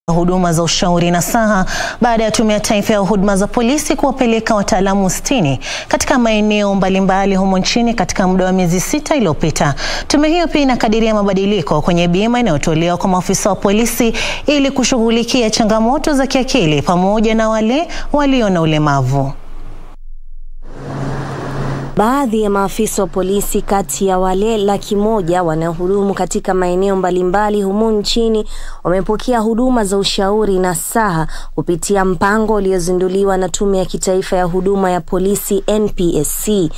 huduma za ushauri nasaha baada ya Tume ya Taifa ya Huduma za Polisi kuwapeleka wataalamu sitini katika maeneo mbalimbali humo nchini katika muda wa miezi sita iliyopita. Tume hiyo pia inakadiria mabadiliko kwenye bima inayotolewa kwa maafisa wa polisi ili kushughulikia changamoto za kiakili pamoja na wale walio na ulemavu. Baadhi ya maafisa wa polisi kati ya wale laki moja wanaohudumu katika maeneo mbalimbali humu nchini wamepokea huduma za ushauri nasaha kupitia mpango uliozinduliwa na Tume ya Kitaifa ya Huduma ya Polisi NPSC.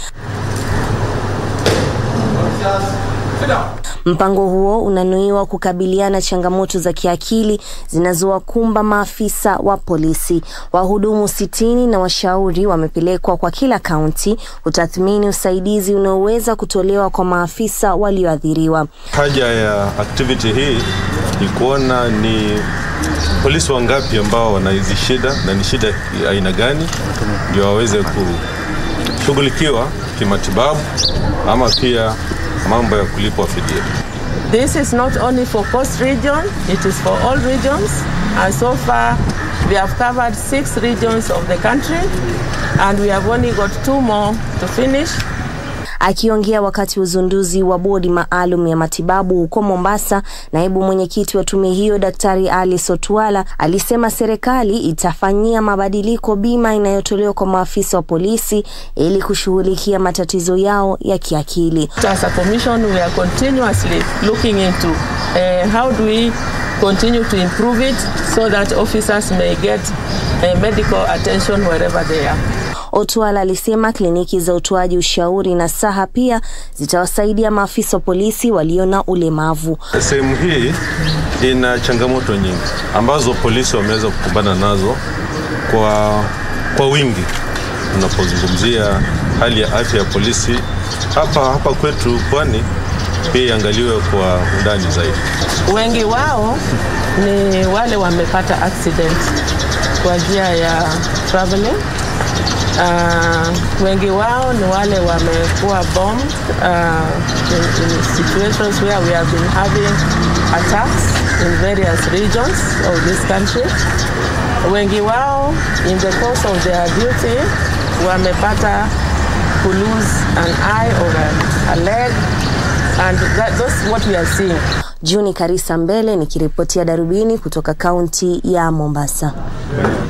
Mpango huo unanuiwa kukabiliana changamoto za kiakili zinazowakumba maafisa wa polisi. Wahudumu sitini na washauri wamepelekwa kwa kila kaunti kutathmini usaidizi unaoweza kutolewa kwa maafisa walioathiriwa. Haja ya activity hii ni kuona ni polisi wangapi ambao wana hizi shida na ni shida aina gani, ndio waweze kushughulikiwa kimatibabu ama pia mambo ya kulipwa fidia. This is not only for Coast region, it is for all regions. And so far, we have covered six regions of the country, and we have only got two more to finish. Akiongea wakati wa uzinduzi wa bodi maalum ya matibabu huko Mombasa, naibu mwenyekiti wa tume hiyo Daktari Alice Otwala alisema serikali itafanyia mabadiliko bima inayotolewa kwa maafisa wa polisi ili kushughulikia matatizo yao ya kiakili. As a commission, we are continuously looking into uh, how do we continue to improve it so that officers may get uh, medical attention wherever they are. Otwala alisema kliniki za utoaji ushauri na saha pia zitawasaidia maafisa wa polisi walio na ulemavu. Sehemu hii ina changamoto nyingi ambazo polisi wameweza kukumbana nazo kwa, kwa wingi. Tunapozungumzia hali ya afya ya polisi hapa hapa kwetu Pwani, pia iangaliwe kwa undani zaidi. Wengi wao ni wale wamepata accident kwa njia ya traveling Uh, wengi wao ni wale wamekuwa bombed uh, in, in situations where we have been having attacks in various regions of this country. Wengi wao in the course of their duty wamepata to lose an eye or a, a leg and that, that's what we are seeing. Juni Karisa Mbele nikiripotia Darubini kutoka kaunti ya Mombasa.